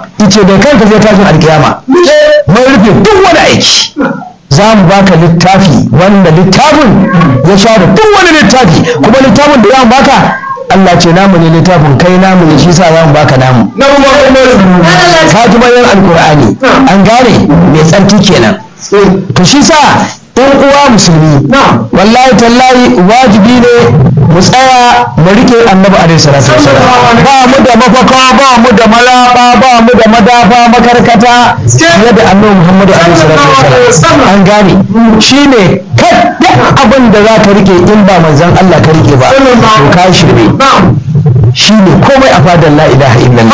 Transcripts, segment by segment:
ice da kanka zai tashin alkiyama mun rufe duk wani aiki za mu baka littafi wanda littafin ya share duk wani littafi kuma littafin da za mu baka Allah ce namu ne littafin kai namu ne shi sa za mu baka namu ka ji bayan alkur'ani an gane mai tsarki kenan to shi sa ɗan uwa musulmi wallahi tallahi wajibi ne mu tsaya mu rike annabi alaihi salatu wasallam ba mu da mafaka ba mu da malaba ba mu da madafa makarkata fiye da annabi muhammadu alaihi salatu wasallam an gane shine kadda abin da za ka rike in ba manzon Allah ka rike ba to ka shirme shine komai a fadar la ilaha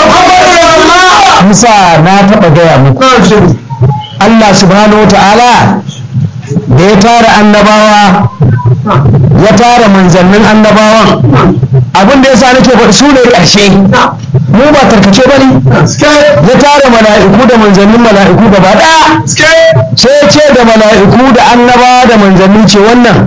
illallah musa na taɓa gaya muku Allah subhanahu wa ta'ala da ya tara annabawa ya tara manzannin annabawan abin da ya sa nake faɗi su ne ƙarshe mu ba tarkace ba ne ya tara mala'iku da manzannin mala'iku gaba ɗaya sai ce da mala'iku da annabawa da manzanni ce wannan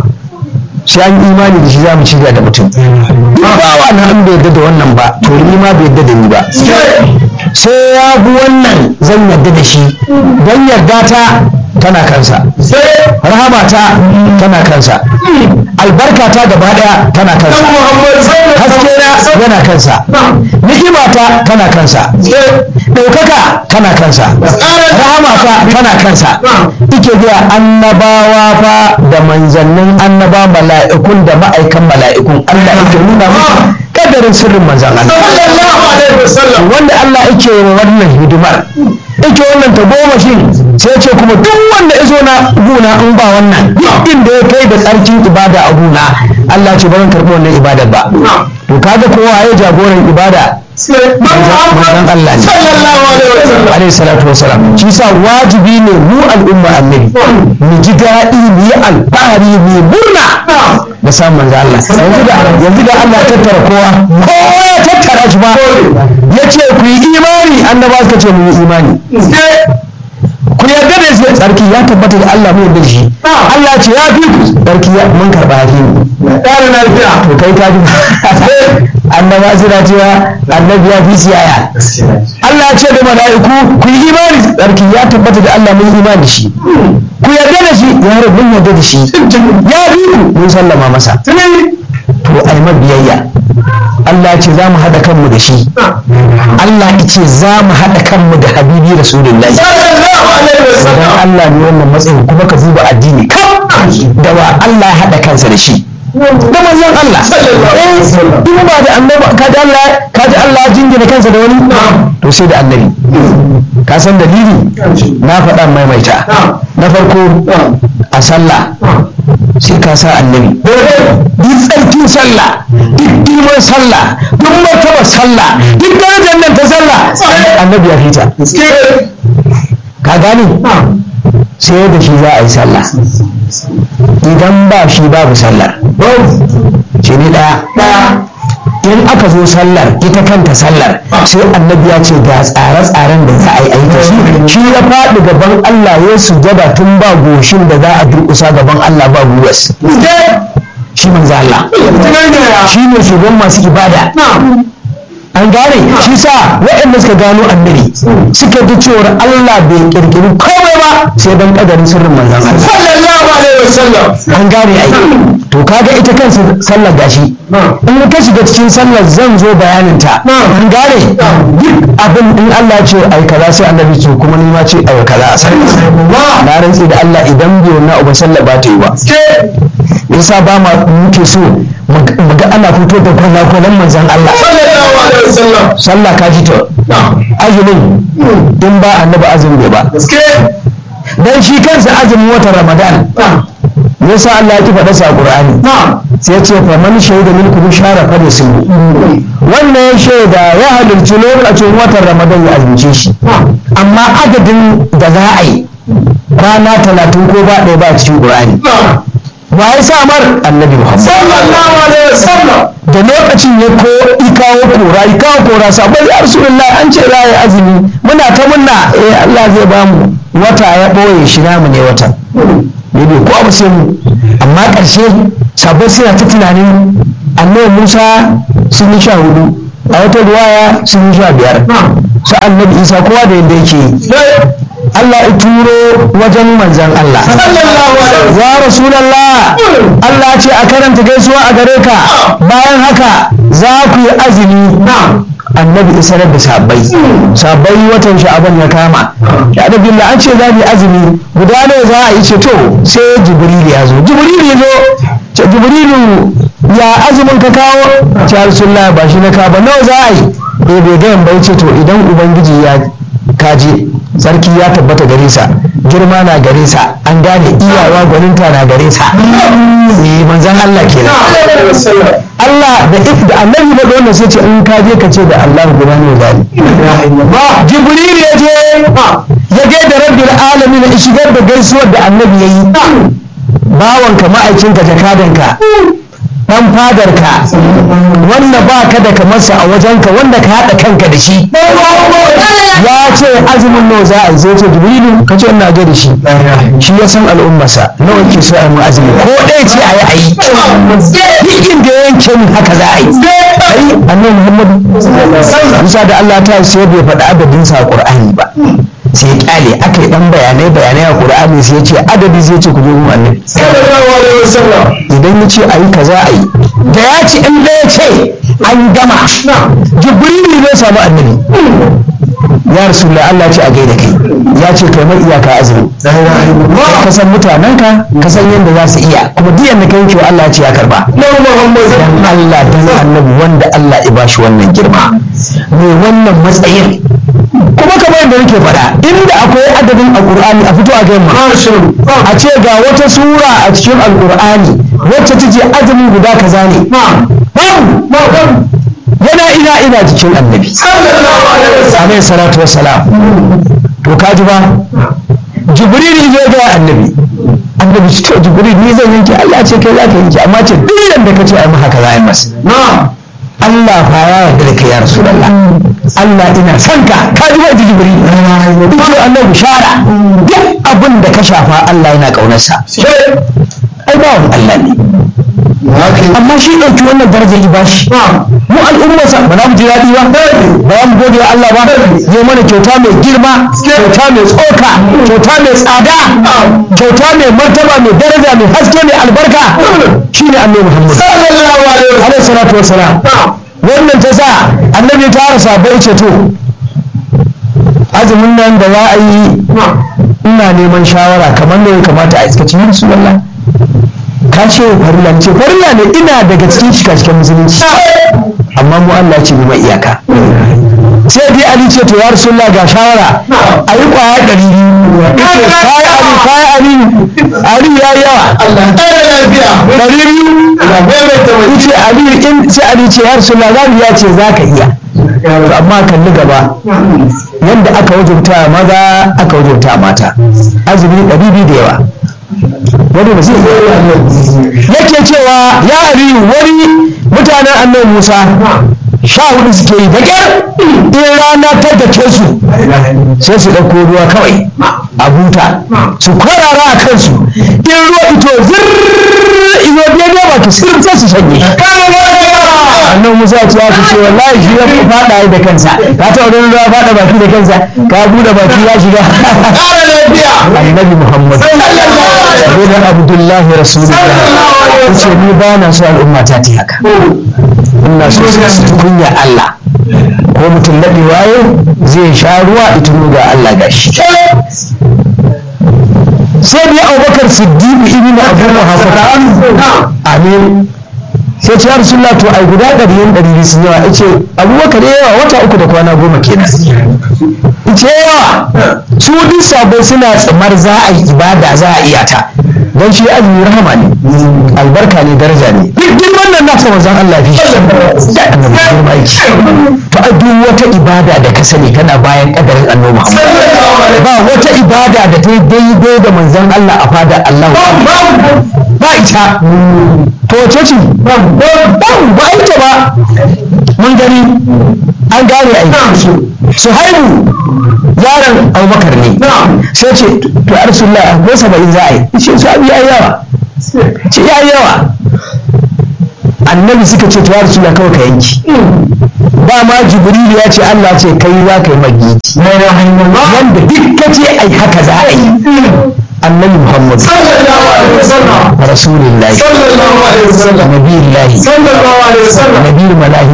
sai an imani da shi za mu ciga da mutum ba wa na an bai yadda da wannan ba to ni ma bai yadda da ni ba sai ya bi wannan zan yarda da shi don yarda ta tana kansa rahamata tana kansa albarka ta gaba daya tana kansa haske na yana kansa ni'imata tana kansa ɗaukaka tana kansa rahamata tana kansa ike biya annabawa fa da manzannin annaba mala'ikun da ma'aikan mala'ikun Allah yake nuna musu kadarin sirrin manzan Allah wanda Allah yake wa wannan hidimar yake wannan ta goma shi sai ce kuma duk wanda ya zo na guna in ba wannan duk inda ya kai da tsarkin ibada a guna Allah ce ba zan karɓi wannan ibadar ba to kaga kowa ya jagoran ibada manzon Allah ne alaihi salatu wasalam shi sa wajibi ne mu al'umma annabi mu ji daɗi mu yi alfahari mu murna da samun manzo Allah yanzu da yanzu da Allah ya tattara kowa kowa ya tattara shi ba ya ce ku yi imani annaba suka ce mu yi imani ku yarda da shi tsarki ya tabbata da Allah mu yarda da shi Allah ce ya fi ku tsarki ya mun karba ya fi mu ƙara lafiya to kai ka ji annaba suna cewa annabi ya fi siyaya Allah ya ce da mala'iku ku yi imani tsarki ya tabbata da Allah mun imani da shi ku yarda da shi ya rabu mun yarda da shi ya fi ku mun sallama masa to ai biyayya Allah ce za mu haɗa kanmu da shi Allah ce za mu haɗa kanmu da habibi rasulullahi idan Allah ne wannan matsayin kuma ka duba addini kam da wa Allah ya haɗa kansa da shi da manzon Allah in ba da annabi ka ji Allah ka ji Allah jingina kansa da wani to sai da annabi ka san dalili na faɗa maimaita na farko a sallah sai ka sa annabi duk tsarkin sallah duk girman sallah duk martaba sallah duk darajar nan ta sallah annabi ya fita ka gani sai da shi za a yi sallah idan ba shi babu sallar ce ni ɗaya in aka zo sallar ita kanta sallar sai annabi ya ce ga tsare-tsaren da za a yi aiki shi shi ya faɗi gaban Allah ya sujada tun ba goshin da za a durƙusa gaban Allah ba gwiwas shi manzo Allah shi ne shugaban masu ibada an gane shi sa waɗanda suka gano annabi suka ji cewar Allah bai kirkiri komai ba sai dan kadarin sirrin manzon Allah sallallahu alaihi wasallam an gane ai to kaga ita kansa sallar gashi in ka shiga cikin sallar zan zo bayanin ta an gane duk abin in Allah ya ce ai kaza sai annabi ce kuma ni ma ce ai kaza a sallar na rantsi da Allah idan bai wannan abu sallar ba ta yi ba yasa ba ma muke so mu ga ana fito da kwana-kwanan manzon Allah sallah ka ji ta azumin in ba annabi azumi ba dan shi kansa azumin watan ramadan yasa Allah ya faɗa sa Qur'ani sai ya ce fa man shaida minkum shara fa su wannan ya shaida ya halarci lokacin watan ramadan ya azumce shi amma adadin da za a yi kwana talatin ko ba ɗaya ba a cikin Qur'ani wa ya sa mar annabi Muhammad sallallahu alaihi wasallam da lokacin ya ko ikawo kora ikawo kora sabon ya rasulullah an ce za yi azumi muna ta munna eh Allah zai ba mu wata ya boye shi namu ne wata ne bai ko abu sai mu amma ƙarshe sabon suna ta tunanin annabi Musa sun yi sha hudu a wata ruwaya sun yi sha biyar su annabi isa kowa da yadda yake Allah ya turo wajen manzan Allah ya rasulallah Allah ce a karanta gaisuwa a gare ka bayan haka za ku yi azumi annabi isarar da sabbai sabbai watan sha'aban ya kama ya da billah an ce za mu yi azumi guda ne za a yi ce to sai jibril ya zo jibril ya zo ce jibrilu ya azumin ka kawo ce rasulullah ba shi na ka ba nawa za a yi eh bai ga bai ce to idan ubangiji ya kaje sarki ya tabbata gare sa girma na gare sa an gane iyawa gwaninta na gare sa eh manzon Allah kenan Allah da if da annabi da wannan sai ce in ka je ka ce da Allah guda ne zali Jibril ya je ya ga da rabbil alamin ya shigar da gaisuwar da annabi yayi bawanka ma'aikinka jakadanka dan fadarka wanda ba ka da kamarsa a wajenka wanda ka haɗa kanka da shi ya ce azumin nawa za a yi zai ce jibrilu ka ce ina ga da shi shi ya san al'ummarsa nawa ke so a yi azumi ko ɗaya ce a yi a yi duk inda ya yanke min haka za a yi ai annabi muhammadu musa da allah ta sai bai faɗi adadinsa a ƙur'ani ba sai ya kyale aka yi dan bayanai bayanai a qur'ani sai ya ce adadi zai ce ku je mu annabi idan ya ce ayi kaza ayi da ya ce in da ya ce an gama jibrilu zai samu annabi ya rasulullah Allah ce a gaida kai ya ce kai mai iyaka azumi ka san mutanenka ka san yadda za su iya kuma duk yadda kai wa Allah ce ya karba dan Allah dan annabi wanda Allah ya bashi wannan girma mai wannan matsayin kuma kamar yadda nake faɗa inda akwai adadin alƙur'ani a fito a gama a ce ga wata sura a cikin alƙur'ani wacce ta ce azumin guda kaza ne yana ina ina cikin annabi alaihi salatu wassalam to ka ji ba jibril zai ga annabi annabi shi to jibril ni zan yanke Allah ce kai za ka yanke amma ce duk yanda ka ce ai haka za a yi masa Allah fa ya yarda da kai ya Rasulullah Allah ina son ka ka ji wani jibril duk Allah bishara duk abin da ka shafa Allah yana kaunarsa ai ba wani Allah ne amma shi ɗauki wannan darajar ya bashi mu al'ummarsa ba za mu ji daɗi ba ba za mu gode wa Allah ba ya mana kyauta mai girma kyauta mai tsoka kyauta mai tsada kyauta mai martaba mai daraja mai haske mai albarka shi ne annabi Muhammad alaihi salatu wassalam wannan ta sa annabi ta rasa bai ce to azumin nan da za a yi ina neman shawara kamar ne ya kamata a iskaci yin su wallah ka ce farilla ce farilla ne ina daga cikin shiga cikin musulunci amma mu Allah ce mai iyaka sai dai Ali ce to ya Rasulullah ga shawara a yi kwaya ɗari biyu kayi Ali kayi Ali Ali ya yi yawa ɗari biyu ce Ali in sai Ali ce ya Rasulullah za mu ya ce za ka iya to amma kalli gaba yadda aka wajabta maza aka wajabta mata azumi ɗari biyu da yawa wani ba zai yake cewa ya ariyu wani mutanen annabi musa sha hudu suke yi baƙyar in rana ta dake su sai su ɗauko ruwa kawai a buta su kwarara a kansu in ruwa ito zirrrr izo daidai ba ki sirr sai su shanye annan musa ce ya ce wallahi shi ya faɗa da kansa ka ta wani ruwa faɗa baki da kansa ka buɗe baki ya shiga annabi muhammad bin abdullahi rasulullah ya ce ni ba na so al'umma ta ta haka ina so su kunya allah ko mutum daɗe waye zai sha ruwa ita ga allah gashi sai dai abubakar siddiqu ibn abu muhammad amin sai ce ya rasulullah to ai guda ɗari yin ɗari sun yawa ce abubakar yawa wata uku da kwana goma kenan ce yawa su duk sabai suna tsamar za a yi ibada za a iya ta don shi azumi rahama ne albarka ne daraja ne duk girman nan nasa manzon Allah fi shi da annabi girma yake to a duk wata ibada da ka sani kana bayan kadarin annabi Muhammad ba wata ibada da ta daidai da manzon Allah a fada Allah ba ita to wace ce ba ba ita ba mun gani an gane aiki suhaibu yaron abubakar ne sai ce to a rasulullah ko saba'in za a yi ce su abu ya yawa ce ya yawa annabi suka ce to ya rasulullah kawai ka yanki dama jibrilu ya ce Allah ce kai za ka yi magiji wanda duk ka ce ai haka za a yi annabi muhammad rasulillahi nabiyullahi nabiyul malahim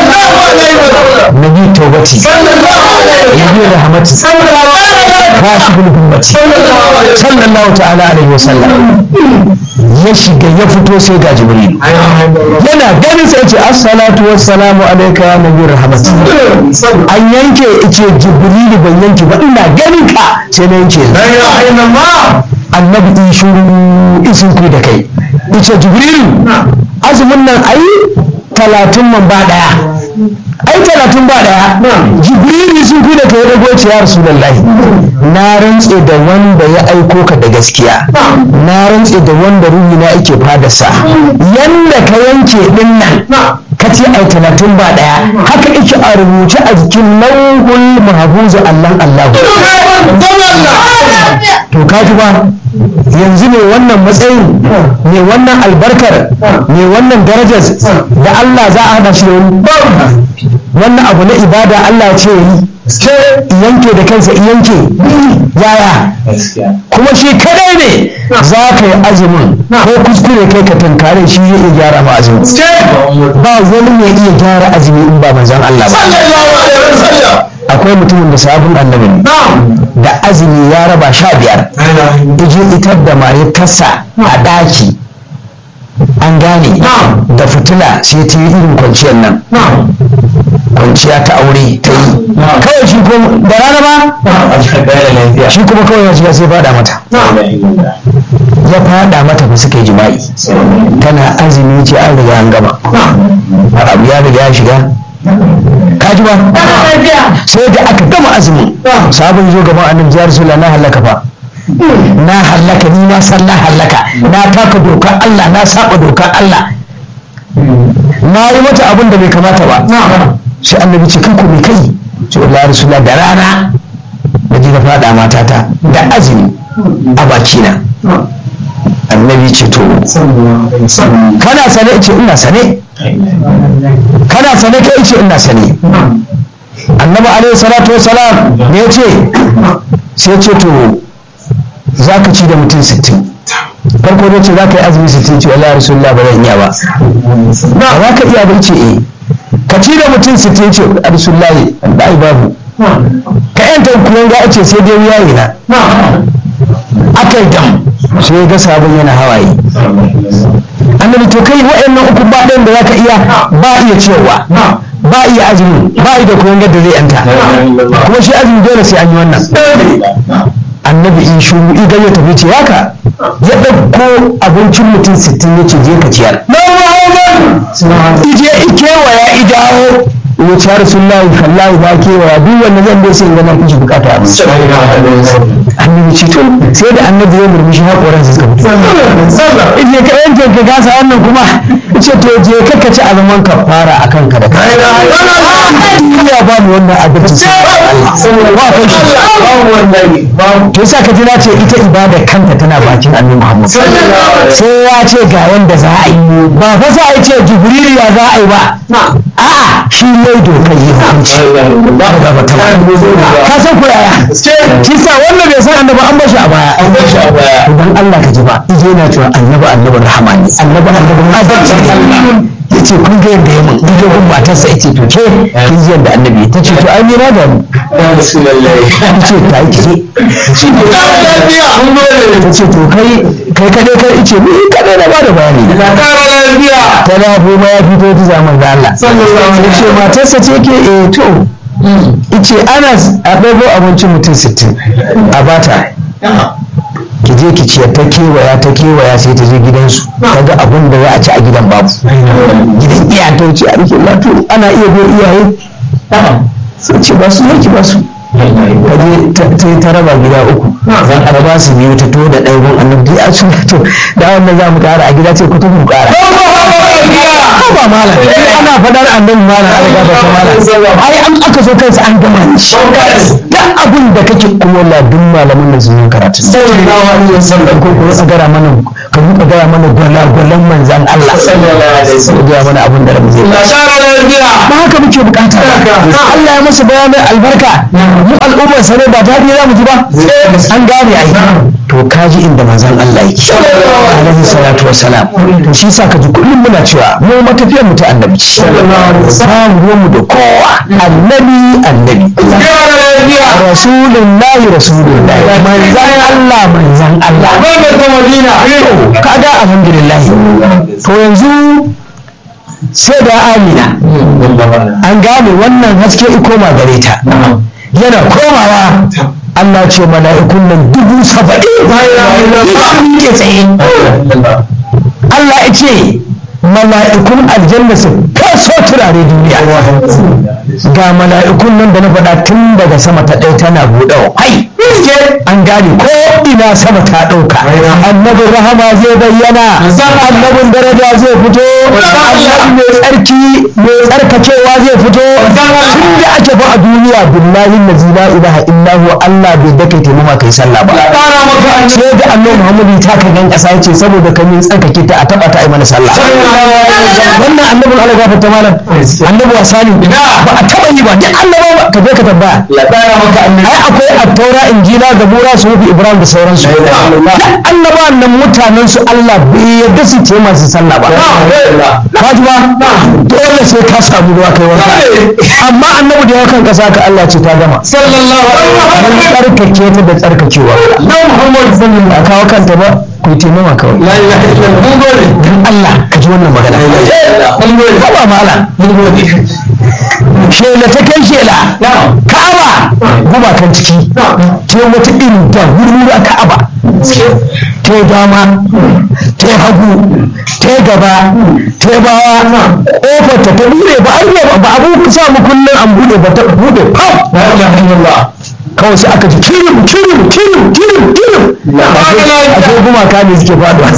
nabi taubati nabi rahmati kashiful hummati sallallahu ta'ala alaihi wasallam ya shiga ya fito sai ga jibril yana ganin sai ce assalatu wassalamu alayka ya nabi rahmati an yanke ice jibril ban yanke ba ina ganin ka sai na yanke annabi in shuru isin ku da kai ice jibril azumin nan ayi talatin man ba daya ai talatin ba daya jibril sun ku da kai da goce ya rasulullahi na rantse da wanda ya aiko ka da gaskiya na rantse da wanda ruhi na yake fadarsa yanda ka yanke din nan ka ce ai talatin ba daya haka yake a rubuce a jikin lauhul mahfuzu allan allahu to kaji ba yanzu ne wannan matsayin ne wannan albarkar ne wannan darajar da Allah za a hada shi da wani wannan abu na ibada Allah ce yi yanke da kansa yanke yaya kuma shi kadai ne za ka yi azumin ko kuskure kai ka tankare shi ya iya gyara ma azumin ba wani mai iya gyara azumi in ba manzon Allah ba akwai mutumin da sabon annabi ne da azumi ya raba sha biyar ije itar da mayatarsa a ɗaki an gane da fitila sai ta yi irin kwanciyar nan kwanciya ta aure ta yi kawai shi kuma da rana ba shi kuma kawai ya shiga sai fada mata ya fada mata ba suka yi jima'i tana azumi ce an riga an gama abu ya riga ya shiga kaji ba sai da aka gama azumi sabon zo gaban annabi ya rasulullah na halaka fa na halaka ni na san na halaka na taka dokar Allah na saba dokar Allah na yi mata abin da bai kamata ba sai annabi ce kanku mai kai ce wallahi rasulullah da rana da ji na fada matata da azumi a bakina annabi ce to kana sane ce ina sane kana sane kai ce ina sane annabi alaihi salatu wasalam ne ya ce sai ce to za ka ci da mutum sittin farko da ce za ka yi azumi sittin ce wallahi rasulullah ba zan iya ba ba za ka iya ba ce eh ka ci da mutum sittin ce rasulullah da ai babu ka yanta kuma ga ce sai dai yayi na aka yi dam sai ga sabon yana hawaye annabi to kai wa'annan uku ba ɗayan da zaka iya ba iya cewa ba iya azumi ba iya da kuma yadda zai yanta kuma shi azumi dole sai an yi wannan annabi in shuru idan ya tafi ce haka ya ɗauko abincin mutum sittin ya ce je ka ciyar ije ikewaya idawo ya ci har sun layi kallahi ba kewaya duk wanda zan bai sai in gana kuji bukata abinci annabi ce to sai da annabi ya murmushi haƙoran su suka fito ije ka yanke ka gasa wannan kuma ce to je ka ka ci azuman ka fara a kanka da kai ya ba mu wannan abinci sai Allah ba kai shi to yasa ka ji na ce ita ibada kanta tana bakin annabi Muhammad sai ya ce ga wanda za a yi ba fa za a ce jibril ya za a yi ba a'a shi ne dokar yi hukunci ba ga ba ka san ko yaya shi sa wanda bai san annabi an bashi a baya an bashi a baya dan Allah ka ji ba ije yana cewa annabi annabi rahama ne annabi annabi adalci ne yace kun ga yadda ya mun ije gun matarsa yace to ke kin ji yadda annabi ta ce to ai ni na da mu yace ta yi kike shi ne ta ce to kai kai kadai kai ice ni kadai na bada bayani ta lafo ma ya fito ta zaman da Allah ya ce matarsa ce ke eh to ice ana a ɗago abincin mutum sittin a bata ki je ki ciyar ta kewaya ta kewaya sai ta je gidansu ta ga abin da za a ci a gidan babu gidan iya ta wuce a rikin lato ana iya bai iyaye sai ce ba su yaki ba su ta je ta yi ta raba gida uku a ba su biyu ta to da ɗaya gun annabi a su to da wannan za mu ƙara a gida ce ku tafi ƙara ba malam ana faɗar annabi malam an gaba ta malam ai an aka so kansa an gama shi da abin da kake kuma ladun malamin da sun yi karatu sallallahu alaihi wasallam ko ko ka gara mana ka ruka gara mana gwalagwalan manzan Allah sallallahu alaihi wasallam ka gara mana abin da rabu zai la shara lafiya ba haka muke bukata Allah ya masa bayanin albarka mu al'ummar sa ne ba ta za mu ji ba an gane ai to kaji inda manzon Allah yake alaihi salatu wassalam to shi sa ka ji kullum muna cewa mu matafiyar mu ta annabi ce samu mu da kowa annabi annabi shara lafiya rasulullahi rasulullahi manzan Allah manzan Allah wannan ta madina kaga alhamdulillah to yanzu sai da amina an gane wannan haske ikoma gare ta yana komawa Allah ce mala'ikun nan dubu saba'in sun ke tsaye Allah ya ce mala'ikun aljanna su kaso turare duniya ga mala'ikun nan da na faɗa tun daga sama ta ɗaya tana buɗewa hai an gane ko ina sama ta ɗauka annabin rahama zai bayyana annabin daraja zai fito annabi mai tsarki mai tsarkakewa zai fito tun da ake fa a duniya billahi lazi la ilaha illa huwa Allah bai dake taimama kai sallah ba fara maka an sai da annabi Muhammadu ta kan gan ƙasa yace saboda kan yin tsarkake ta a taba ta ai mana sallah wannan annabin Allah ya fata malam annabi wasani ba a taba yi ba duk annaba ba ka je ka tambaya la fara maka an ai akwai attaura injila da bura su rufi ibrahim da sauransu duk annaba nan mutanen su Allah bai yarda su ce masu sallah ba kaji ba dole sai ka samu ruwa kai wanka amma annabi da yakan kasa ka Allah ce ta gama sallallahu alaihi mun wasallam tsarkake ta da tsarkakewa na muhammad sallallahu a kawo kanta ba ku yi taimama kawai la ilaha illallah mun gode dan Allah ka ji wannan magana mun gode Kaba mala mun gode shela ta kai shela ka'aba gumakan ciki ce wata irin da wuri ka'aba ta yi dama ta yi hagu ta yi gaba ta yi bawa ƙofar ta ta bude ba an yi ba abu sa mu kullum an bude ba ta bude pam la ilaha illallah kawai sai aka ji kirim kirim kirim kirim kirim a ce gumaka ne suke faɗuwa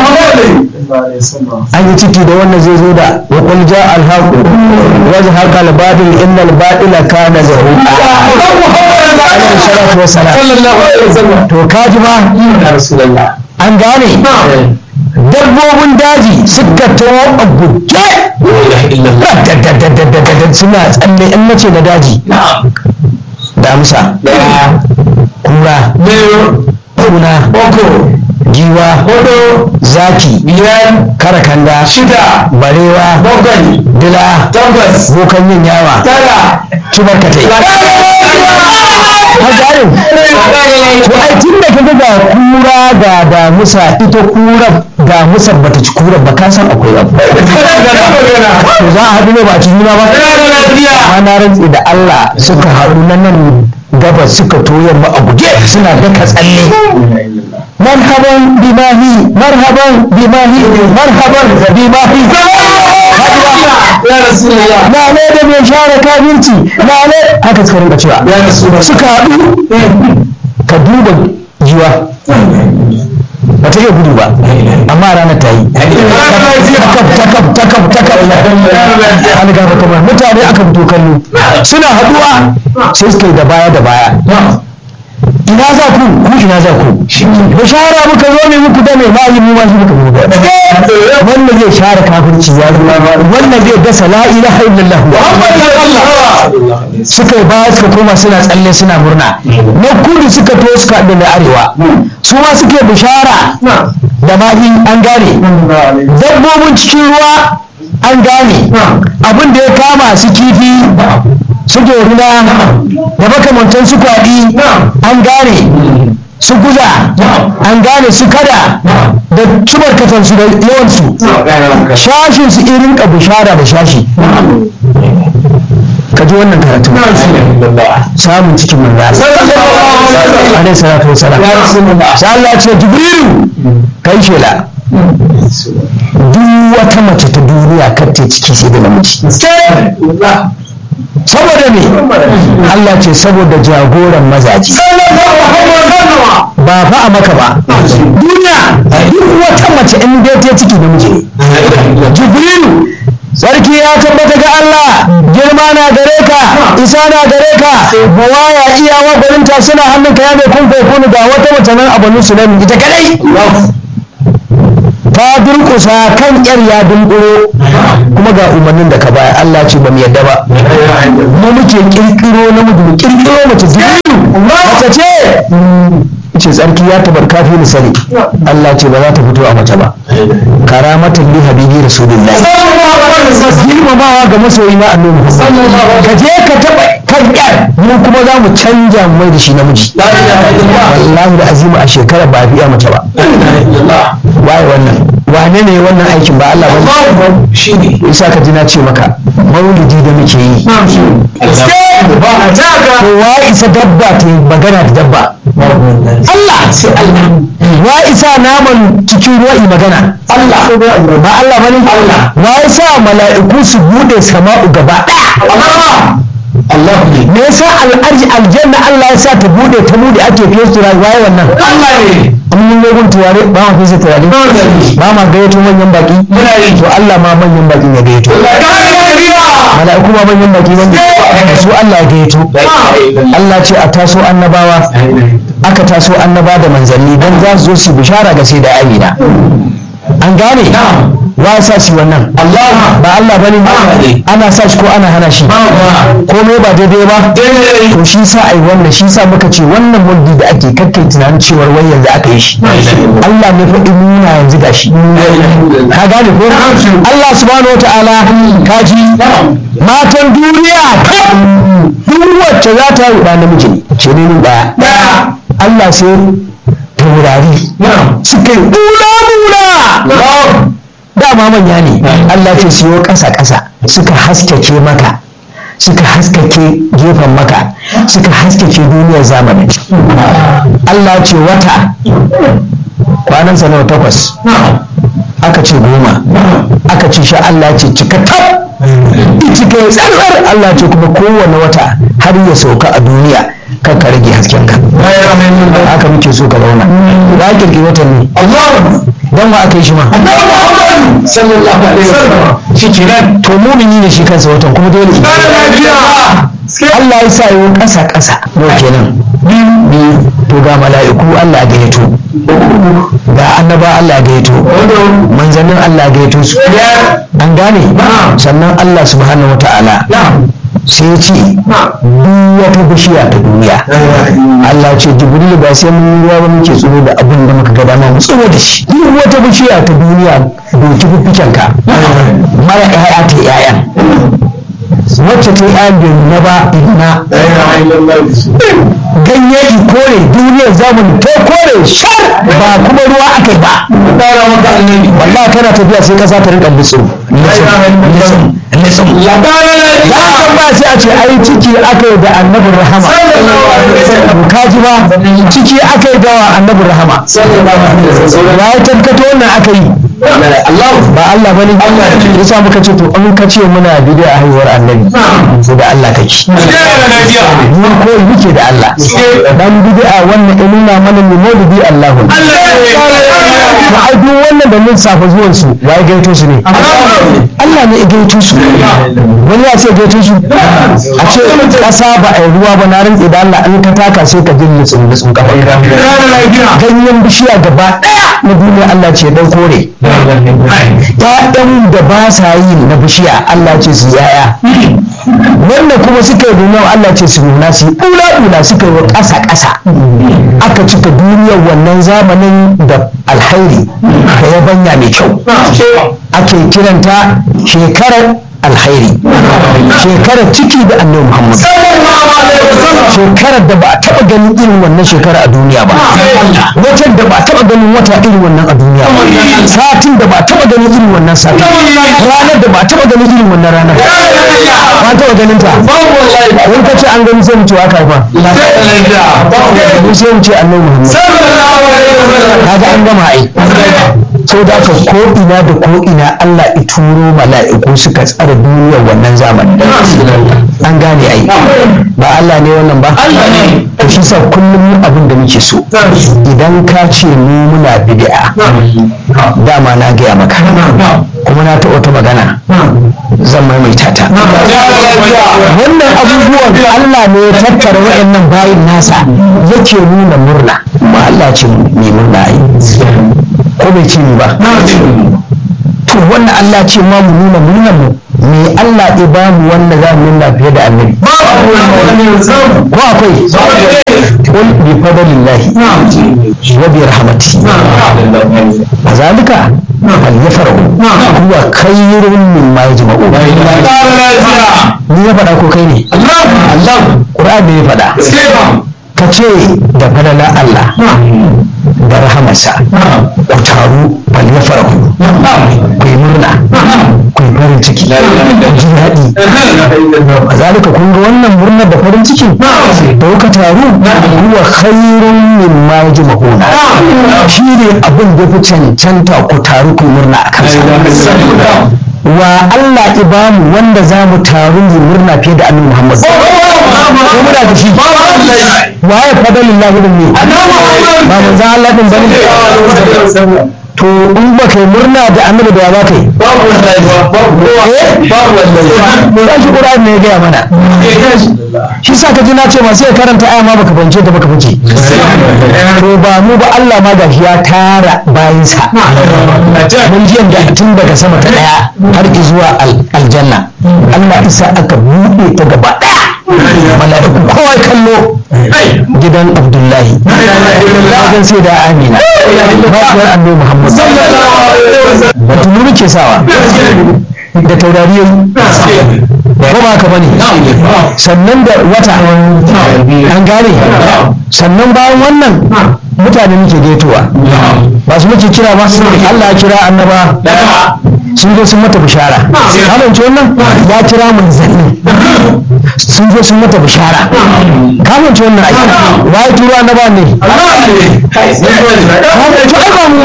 an yi ciki da wannan zai zo da wa qul jaa al haqq wa zahaqa al batil inna al batila kana zahuqa alaihi salatu wassalam sallallahu alaihi wasallam to kaji ba ya rasulullah an gane dabbobin daji suka tawo a guje la ilaha illallah dadadadadadadad suna tsalle in nace na daji damsa kura kuna giwa hudu zaki biyar karakanda shida barewa bakwai dila takwas bokan yin yawa tara kibarkatai har garin to ai tun da kaga ga kura ga damusa ita kura damusar bata ci kura ba ka san akwai abu to za a haɗu ne ba a ci juna ba amma na rantse da Allah suka haɗu na nan gabas suka toyar ba a guje suna daka tsalle marhaban bimahi marhaban bimahi marhaban bimahi ya rasulullah na ne da mai share kafinci na ne haka suka rinka cewa ya rasulullah suka haɗu ka duba jiwa ba ta iya gudu ba amma ranar ta yi takab takab takab takab an gaba kamar mutane aka fito kallo suna haɗuwa sai suka yi da baya da baya ina za ku ku ina za ku bishara muka zo ne muku da mai bayi mu ma shi muka zo da wannan zai share kafirci ya zo wannan zai dasa la ilaha illallah suka yi baya suka koma suna tsalle suna murna na kudu suka to suka haɗu da arewa su ma suke bishara da mahi an gane dabbobin cikin ruwa an gane abin da ya kama su kifi su dorina da makamantan su kwaɗi an gane su guza an gane su kada da cibarkatansu da yawansu shashin su irin ka bishara da shashi ka ji wannan karatu samun cikin manzo alaihi salatu wasalam sai Allah ya ce jibrilu kai shela duk wata mace ta duniya kar ta ciki sai da namiji saboda me Allah ce saboda jagoran mazaji ba fa a maka ba duniya duk wata mace in dai ta ciki namiji ne jibrilu sarki ya tabbata ga Allah girma na gare ka isa na gare ka buwaya iyawa gwaninta suna hannunka ya mai kun kunu ga wata mace nan a banu sulaimin ita kadai ta durkusa kan yar ya dunkuro kuma ga umarnin da ka baya Allah ce ba mu yadda ba mu muke kirkiro namiji mu kirkiro mace jibiru mace ce ce tsarki ya tabar kafi ni sani Allah ce ba za ta fito a mace ba karamatan li habibi rasulullahi girmamawa ga masoyi na annabi ka je ka taba kan yar mu kuma za mu canja mu mai da shi namiji wallahi da azima a shekara ba a biya mace ba waye wannan wane ne wannan aikin ba Allah ba shi ne isa ka ji na ce maka maulidi da muke yi to wa isa dabba ta yi magana da dabba Allah sai Allah wa isa naman cikin ruwa yi magana Allah ba Allah bane Allah wa isa mala'iku su bude sama'u gaba daya Allah ne me yasa al'arji aljanna Allah ya sa ta bude ta bude ake fiye su rayuwa waye wannan Allah ne mun yi gun turare ba ma fiye turare ba ma gayyato manyan baki Muna yi. to Allah ma manyan baki ya gayyato mala'iku ma manyan baki ne su Allah ya gayyato Allah ce a taso annabawa aka taso annaba da manzanni don za su zo su bishara ga sai da amina an gane wa ya sa shi wannan Allah ba Allah bane ne. ana sa shi ko ana hana shi komai ba daidai ba to shi sa ai wannan shi sa muka ce wannan mulki da ake kakkai tunanin cewar wai yanzu aka yi shi Allah ne fa in nuna yanzu ga shi ka gane ko Allah subhanahu wataala ka ji matan duniya kaf duk wacce za ta yi ɗa namiji ne ce ne ni ɗaya Allah sai taurari suka yi bula-bula dama manya ne Allah ce siyo ƙasa-ƙasa suka haskake maka suka haskake gefen maka suka haskake duniyar zamani Allah ce wata kwanansa nawa takwas aka ce goma aka ce sha Allah ce cika tab cika ya tsarar Allah ce kuma kowane wata har ya sauka a duniya kan ka rage hasken ka haka muke so ka zauna ba a kirki watan ne don wa aka yi shi ma sallallahu alaihi wasallam shi kenan to mumini ne shi kansa watan kuma dole Allah ya sa yi ƙasa ƙasa yau kenan biyu to ga mala'iku Allah ya gayyato ga annaba Allah ya gayyato manzannin Allah ya gayyato su an gane sannan Allah subhanahu wa ta'ala sai ya ce duk wata bishiya ta duniya Allah ce jibril ba sai mun yi ruwa ba muke tsoro da abin da muka ga dama mu tsoro da shi duk wata bishiya ta duniya doki fiffiken ka mara ƴaƴa ta ƴaƴan wacce ta yi ƴaƴan bai nuna ba ina ganye ki kore duniyar zamani ta kore shar ba kuma ruwa aka yi ba wallahi kana tafiya sai kasa ta rinka nutsu nutsu ya kan ba sai a ce ai ciki aka yi da annabin rahama ka ji ba ciki aka yi da annabin rahama ya yi tabbato wannan aka yi ba Allah bane yasa muka ce to an ka ce muna bidiyo a haihuwar annabi sai da Allah kake mu ko muke da Allah dan bid'a wannan ya nuna mana ne maulidi Allahu to ai duk wannan da mun safa zuwan su ya gaito su ne Allah ne ya gaito su wani ya ce gaito su a ce kasa ba a yi ruwa ba na rantsi da Allah an ka taka sai ka jin nutsun nutsun kafa ganyen bishiya gaba daya na duniya Allah ce dan kore ‘ya'yan da ba sa yi na bishiya Allah ce su yaya wannan kuma suka yi nuna Allah ce su nuna su ɗula-ɗula suka yi wa ƙasa-ƙasa aka cika duniyar wannan zamanin da alhairi da yabanya mai kyau ake kiranta shekarar alhairi shekarar ciki da annabi Muhammad shekarar da ba a taɓa ganin irin wannan shekara a duniya ba watan da ba a taɓa ganin wata irin wannan a duniya ba satin da ba a taɓa ganin irin wannan satin ranar da ba a taɓa ganin irin wannan ranar ba a taɓa ganin ta wani ka ce an gani sai mu ce aka haifa mu sai mu ce annabi Muhammad kaga an gama ai sau da aka ko ina da ko ina Allah ya turo mala'iku suka tsara duniyar wannan zamani an gane ai ba Allah ne wannan ba to shi sa kullum abin da muke so idan ka ce mu muna bid'a dama na gaya maka kuma na taɓa wata magana zan maimaita ta wannan abubuwan Allah ne ya tattara waɗannan bayin nasa yake nuna murna kuma Allah ce mai murna yi ko bai ce ni ba to wannan Allah ce ma mu nuna murnar mu me Allah ya ba mu wanda za mu nuna fiye da annabi ko akwai qul bi fadlillahi wa bi rahmatihi zalika fal yafrahu huwa khayrun mimma yajma'un ni ya faɗa ko kai ne Allah Qur'ani ya faɗa ka ce da falala Allah da rahamarsa ku taru bal ya farahu ku yi murna ku yi farin ciki ku ji daɗi a zalika kun ga wannan murnar da farin ciki da kuka taru huwa khairun min ma yajma'una shi ne abin da fi cancanta ku taru ku yi murna a kansa wa Allah ibamu wanda za mu taru mu murna fiye da annabi Muhammad ko muna da shi wa ya fadalin lahi din ne ba mun za Allah din bane to in ba kai murna da annabi da ya ba kai babu wallahi babu wallahi shi Qur'ani ne ya gaya mana shi sa ka ji na ce ma sai karanta aya ma baka bance ta baka fice to ba mu ba Allah ma gashi ya tara bayinsa mun ji yanda tun daga sama ta daya har zuwa aljanna Allah isa aka buɗe ta gaba daya mala'iku kowa kallo gidan abdullahi gidan sai da amina mafiyar annabi muhammad batu nuri ke sawa da taurariyoyi ko ba ka bane sannan da wata an gane sannan bayan wannan mutane muke gaitowa ba su muke kira ba Allah ya kira annaba sun zo sun mata bishara kamanci wannan ya kira manzanni sun zo sun mata bishara kamanci wannan aiki wa ya turo annaba ne to ai ba mu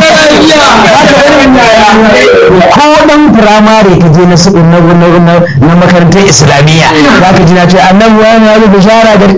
bane ko dan firamare ka je na su na na makarantar islamiyya za ka ji na ce annabi wani ya zo bishara da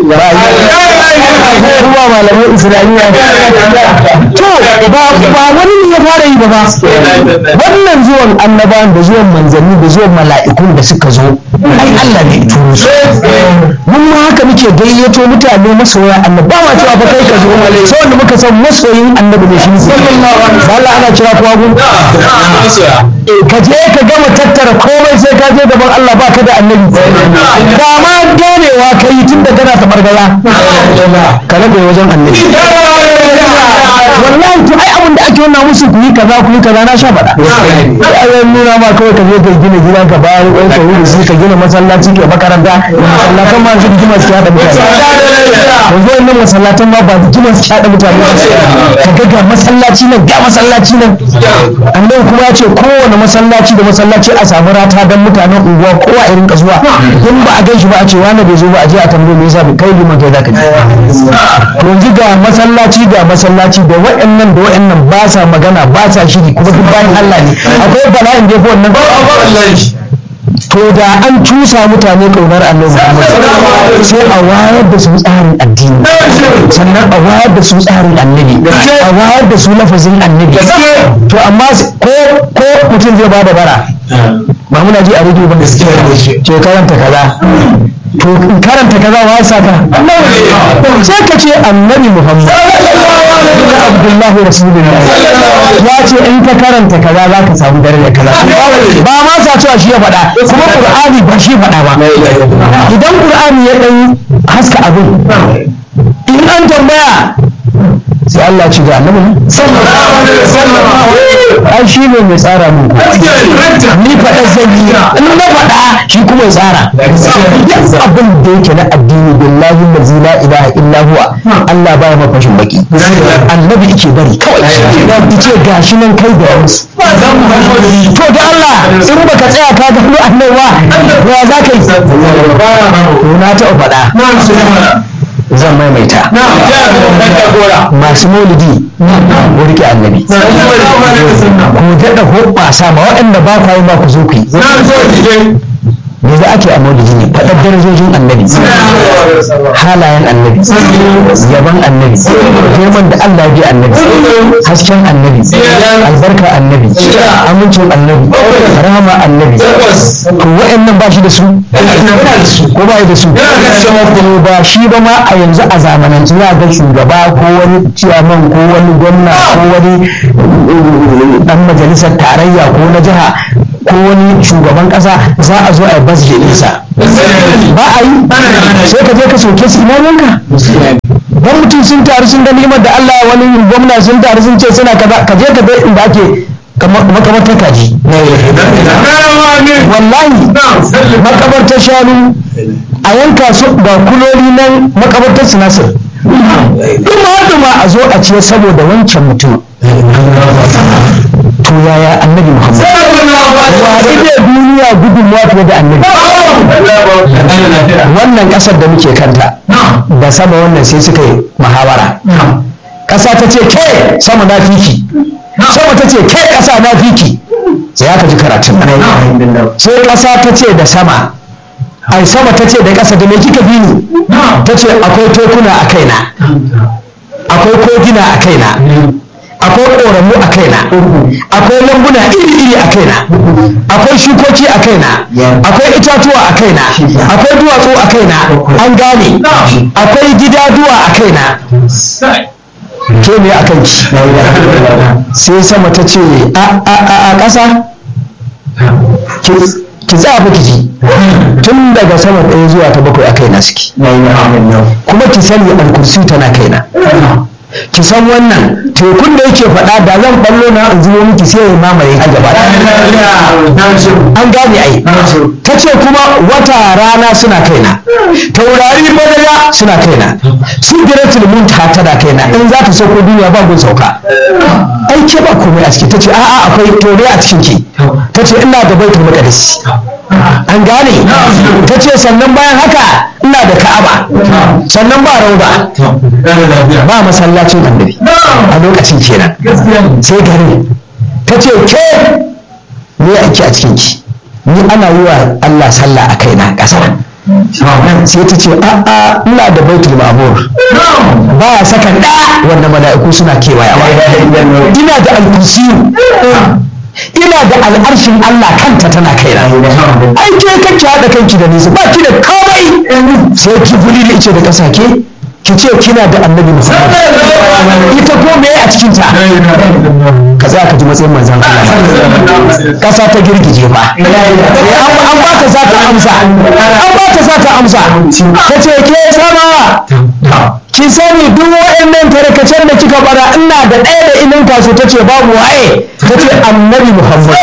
ruwa malaman islamiyya to ba wani ne ya fara yi ba ba wannan zuwan annabawan da zuwan manzanni da zuwan mala'ikun da suka zo ai Allah ne turo su mun ma haka muke gayyato mutane masoya annabi ba ma cewa fa kai ka zo sai wanda muka san masoyin annabi ne shi ba Allah ana kira kowa gun ka je ka gama tattara komai sai ka je gaban Allah ba ka da annabi ba ma ganewa ka yi tun da kana tabargaza ka rabe wajen annabi wallahi to ai abin da ake nuna musu ku yi kaza ku yi kaza na sha faɗa ai nuna ma kawai ka je ka gina gidan ka bayan ɗan ka wuri sai ka gina masallaci ke makaranta masallatan ma su jima su haɗa mutane yanzu wannan masallatan ma ba jima su haɗa mutane ka ga ga masallaci nan ga masallaci nan annabi kuma ya ce kowane masallaci da masallaci a samu rata don mutanen unguwa kowa irin ka zuwa in ba a gan shi ba a ce wani bai zo ba a je a tambaye me yasa kai liman kai zaka ji yanzu ga masallaci ga masallaci da waɗannan da waɗannan ba sa magana ba sa shiri kuma duk bayan Allah ne akwai bala'in da ya fi wannan to da an cusa mutane ƙaunar annabi Muhammad sai a wayar da su tsarin addini sannan a wayar da su tsarin annabi a wayar da su lafazin annabi to amma ko ko mutum zai bada bara ba muna ji a rediyo ba ce karanta kaza to in karanta kaza wa ya saka sai ka ce annabi Muhammad da Abdullahi Rasulullah ya ce in ka karanta kaza za ka samu daraja kaza ba ma sa cewa shi ya faɗa kuma Qur'ani ba shi faɗa ba idan Qur'ani ya ɗan haska abin in an tambaya sai Allah ci ga annabi ai shi ne mai tsara mu ni faɗa zan yi in na faɗa shi kuma ya tsara duk abin da yake na addini billahi allazi la ilaha illa huwa Allah baya ma fashin baki annabi yake bari kawai yace gashi nan kai da wasu to da Allah in baka tsaya ka ga annabi ba ya za ka yi na taɓa faɗa zan maimaita masu maulidi ku rike annabi ku daɗa hoɓɓasa ma waɗanda ba ku yi ma ku zo ku yi me me za ake a maulidi ne faɗar darajojin annabi halayen annabi yaban annabi girman da Allah ya bi annabi hasken annabi albarka annabi amincin annabi rahama annabi to wa'annan ba shi da su ko ba da su to ba shi ba ma a yanzu a zamanance za ga shugaba ko wani ciyaman ko wani gwamna ko wani dan majalisar tarayya ko na jiha ko wani shugaban kasa za a zo a yi basje nisa ba a yi sai ka je ka soke su ina yanka dan mutum sun taru sun ga nimar da Allah wani gwamna sun taru sun ce suna kaza ka je ka ga inda ake makabartar kaji wallahi makabartar shanu a yanka su ga kuloli nan makabartar sinasir duma duma a zo a ce saboda wancan mutum to yaya annabi muhammad wa ide duniya gudunmuwa fiye da annabi wannan kasar da muke kanta da sama wannan sai suka yi muhawara ƙasa ta ce ke sama na fiki sama ta ce ke ƙasa na fiki sai aka ji karatun sai ƙasa ta ce da sama ai sama ta ce da ƙasa da me kika bi ni ta ce akwai tekuna a kaina akwai kogina a kaina akwai ƙoramu a kaina akwai lambuna iri-iri a kaina akwai shukoki a kaina akwai itatuwa a kaina akwai duwatsu a kaina an gane akwai gidaduwa a kaina ke me a kanki sai sama ta ce a ƙasa ki za ki ji tun daga sama ɗaya zuwa ta bakwai a kaina suke kuma ki sani alkursi tana kaina ki san wannan tekun da yake faɗa da zan ballo na in zuwa miki sai ya mamaye a gaba an gane ai ta ce kuma wata rana suna kaina taurari badala suna kaina su giratul munta tana kaina in za ta sauko duniya ba gun sauka ai ke ba komai a ciki ta ce a'a akwai tore a cikin ki ta ce ina da baitul maqdis an gane ta ce sannan bayan haka ina da ka'aba sannan ba rauda ba masallacin annabi a lokacin kenan sai gari ta ce ke me ake a cikin ki ni ana yi wa Allah sallah a kaina ƙasa sai ta ce a'a ina da baitul ma'mur ba ya saka da wanda mala'iku suna kewayawa ina da alkusiyu ina da al'arshin Allah kanta tana kaina ai ke kake haɗa kanki da nisa ba ki da komai sai ki guri da ice da ƙasa ke ki ce kina da annabi muhammad ita ko me a cikin ta ka za ka ji matsayin manzan Allah kasa ta girgije ba an ba ta za ta amsa an ba ta za ta amsa ta ce ke sama ki sani duk wa'annan tarkacen da kika bara ina da ɗaya da inin kaso ta ce babu waye ta ce annabi muhammad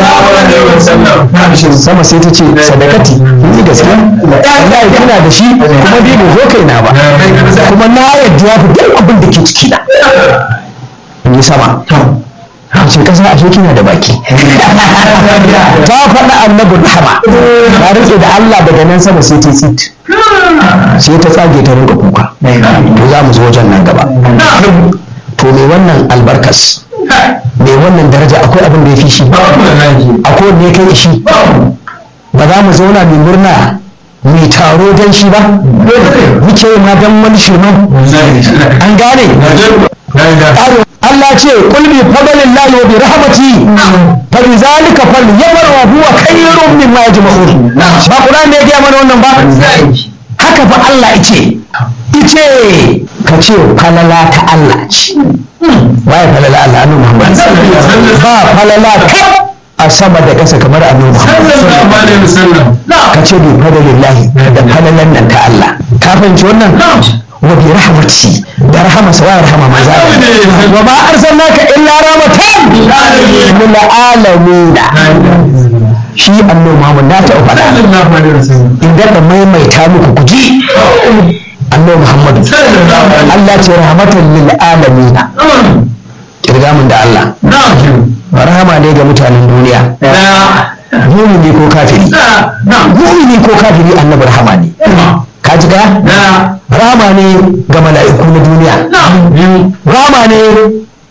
sama sai ta ce sadakati ni gaskiya wallahi kina da shi kuma bai mu zo kaina ba kuma na yadda ya fi duk abin da ke ciki na in yi sama ce kasa ashe kina da baki ta faɗa annabin rahama ta rike da Allah daga nan sama sai ta tsit sai ta tsage ta rinka kuka to za mu zo wajen nan gaba to me wannan albarkas me wannan daraja akwai abin da ya fi shi akwai wanda ya kai shi ba za mu zauna mai murna mai taro don shi ba muke ma don wani shirman an gane Allah ce kul bi fadlillahi wa bi rahmati fa bi zalika falyafrahu huwa khayrun mimma yajma'un ba Qur'ani ne ya gaya mana wannan ba haka fa Allah yace ice ka ce falala ta Allah ce waye falala Allah annabi Muhammad ba falala kaf a sama da ƙasa kamar annabi Muhammad ka ce bi fadlillahi da falalan nan ta Allah ka fahimci wannan wa bi rahmati da rahama sa wa rahama maza wa ma arsalnaka illa rahmatan lil alamin shi annabi Muhammad na ta faɗa inda da maimaita muku kuji annabi Muhammad Allah ce rahmatan lil alamin kirga mun da Allah rahama ne ga mutanen duniya mumini ko kafiri mumini ko kafiri annabi rahama ne ka ji ga rama ne ga mala'iku na duniya rama ne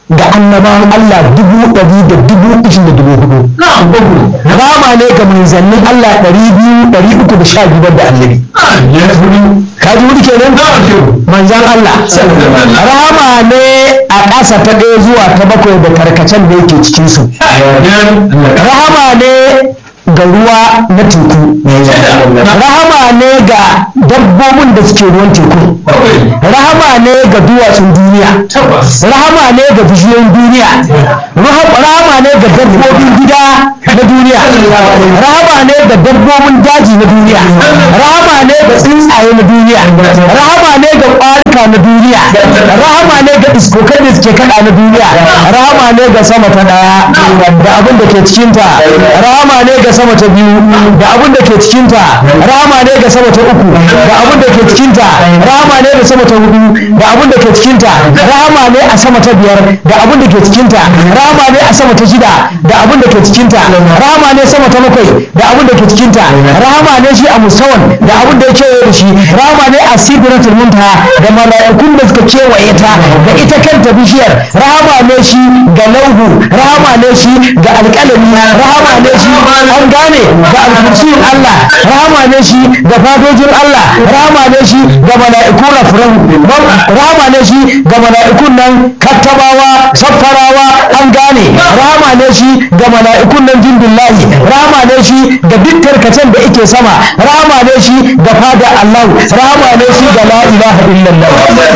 ga annabawan Allah dubu ɗari da dubu ishirin da dubu hudu rahama ne ga manzannin Allah ɗari biyu ɗari uku da sha biyar da annabi ka ji wuri kenan manzan Allah rahama ne a ƙasa ta ɗaya zuwa ta bakwai da karkacen da yake cikinsu rahama ne ga ruwa na teku rahama ne ga dabbobin da suke ruwan teku rahama ne ga duwatsun duniya rahama ne ga bishiyoyin duniya rahama ne ga dabbobin gida na duniya rahama ne ga dabbobin daji na duniya rahama ne ga tsuntsaye na duniya rahama ne ga ƙwarika na duniya rahama ne ga iskokai da suke kada na duniya rahama ne ga sama ta daya da abin da ke cikinta rahama ne ga sama ta biyu da abin da ke cikinta rahama ne ga sama ta uku da abin da ke cikinta rahama ne ga sama ta hudu da abin da ke cikinta rahama ne a sama ta biyar da abin da ke cikinta rahama ne a sama ta shida da abin da ke cikinta rahama ne sama ta bakwai da abin da ke cikinta rahama ne shi a musawan da abin da ya kewaye da shi rahama ne a sidratul muntaha da mala'ikun da suka kewaye ta da ita kanta bishiyar rahama ne shi ga lauhu rahama ne shi ga alƙalami rahama ne shi an gane ga alkursiyin Allah rahama ne shi ga fadojin Allah rahama ne shi ga mala'iku rafiran rahama ne shi ga mala'ikun nan kattabawa saffarawa an gane rahama ne shi ga mala'ikun nan jindullahi rahama ne shi ga duk tarkacen da yake sama rahama ne shi ga fada Allah rahama ne shi ga la ilaha illallah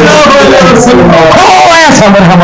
kowa ya samu rahama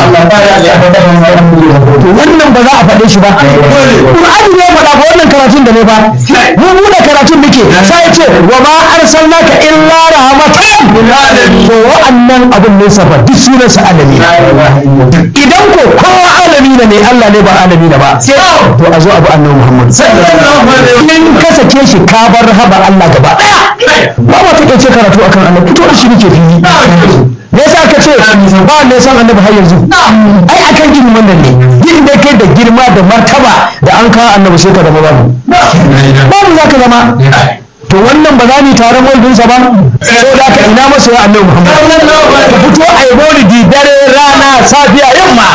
wannan ba za a faɗe shi ba Qur'ani ne faɗa ba wannan karatun da ne ba mu mu da karatun muke sai ya ce wa ma arsalnaka illa rahmatan to wa'annan abun ne safa duk sunan sa alami idan ko kowa alami ne Allah ne ba alami ne ba to a zo abu annabi Muhammad in ka sake shi ka bar rahaba Allah gaba daya ba ma take ce karatu akan annabi to shi nake fili me yasa ka ce ba ne san annabi har yanzu ai akan gini wannan ne yin da kai da girma da martaba da an kawo annabi sai ka zama babu babu za ka zama to wannan ba za mu taron waldinsa ba sai da ka ina masa ya annabi muhammad ka fito a yi maulidi dare rana safiya yamma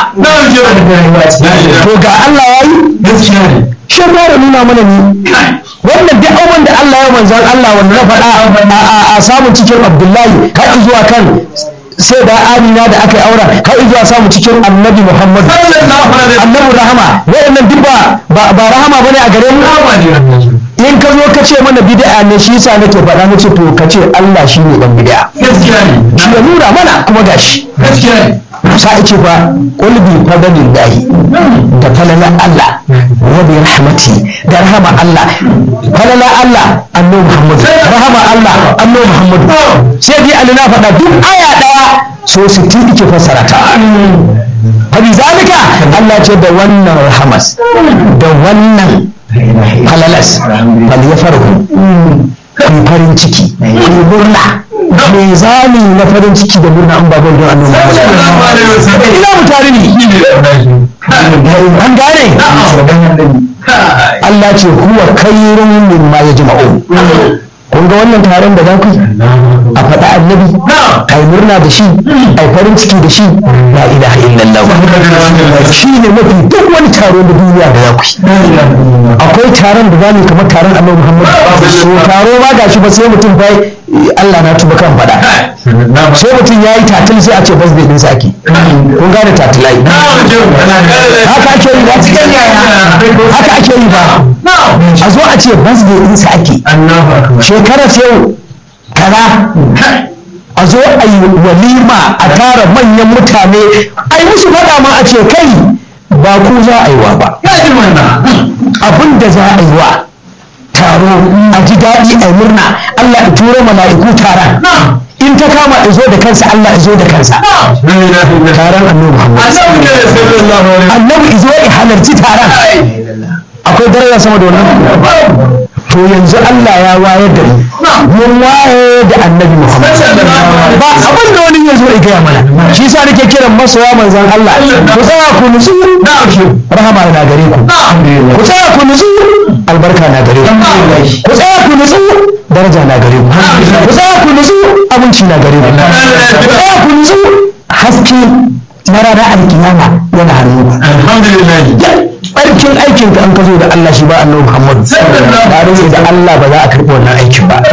to ga allah ya yi shi fara nuna mana ni wannan duk abin da allah ya manzan allah wanda na faɗa a samun cikin abdullahi har zuwa kan sai da amina da aka yi aura har zuwa samu cikin annabi muhammad annabi rahama waɗannan duk ba ba rahama bane a gare mu in ka zo ka ce mana bid'a ne shi yasa nake faɗa nace to ka ce Allah shi ne dan bid'a gaskiya ne shi ya nuna mana kuma gashi gaskiya ne sa ce ba qul bi fadlillahi da falalan Allah wa bi rahmati da rahama Allah falalan Allah annabi Muhammad rahama Allah annabi Muhammad sai dai Allah na faɗa duk aya daya so 60 yake fassara ta falizalika Allah ce da wannan rahamas da wannan halalas falyafarhu ku farin ciki ku murna me zani na farin ciki da murna an baban don annabi Muhammad ina mutane ne an gane Allah ce huwa khairun mimma yajma'un kun ga wannan taron da za ku a faɗa annabi a yi murna da shi a yi farin ciki da shi la ilaha illallah shi ne mafi duk wani taro da duniya da za ku akwai taron da za mu kamar taron annabi muhammad so taro ma ga shi ba sai mutum fa Allah na tuba kan faɗa sai mutum ya yi tatil sai a ce bas bai ɗinsa ake kun gane tatilai haka ake yi ba haka ake yi ba a zo a ce bas bai ɗinsa ake shekarar yau kaza a zo a yi walima a tara manyan mutane a yi musu faɗa ma a ce kai ba ku za a yi wa ba abin da za a yi wa taro a ji daɗi a murna Allah ya turo mala'iku taron in ta kama izo da kansa Allah izo da kansa taron annabi Muhammad annabi izo ya halarci taron akwai daraja sama da wannan to yanzu Allah ya wayar da mu mun waye da annabi Muhammad ba abin da wani yanzu ya gaya mana shi yasa nake kiran masoya manzon Allah ku tsaya ku nutsu rahama na gare ku ku tsaya ku nutsu albarka na gare ku ku tsaya ku nutsu daraja na gare ku ku tsaya ku nutsu abinci na gare ku ku tsaya ku nutsu haske marara alkiyama yana hannu ba alhamdulillah barkin aikin ka an ka zo da Allah shi ba annabi Muhammad Sallallahu da rage da Allah ba za a karɓi wannan aikin ba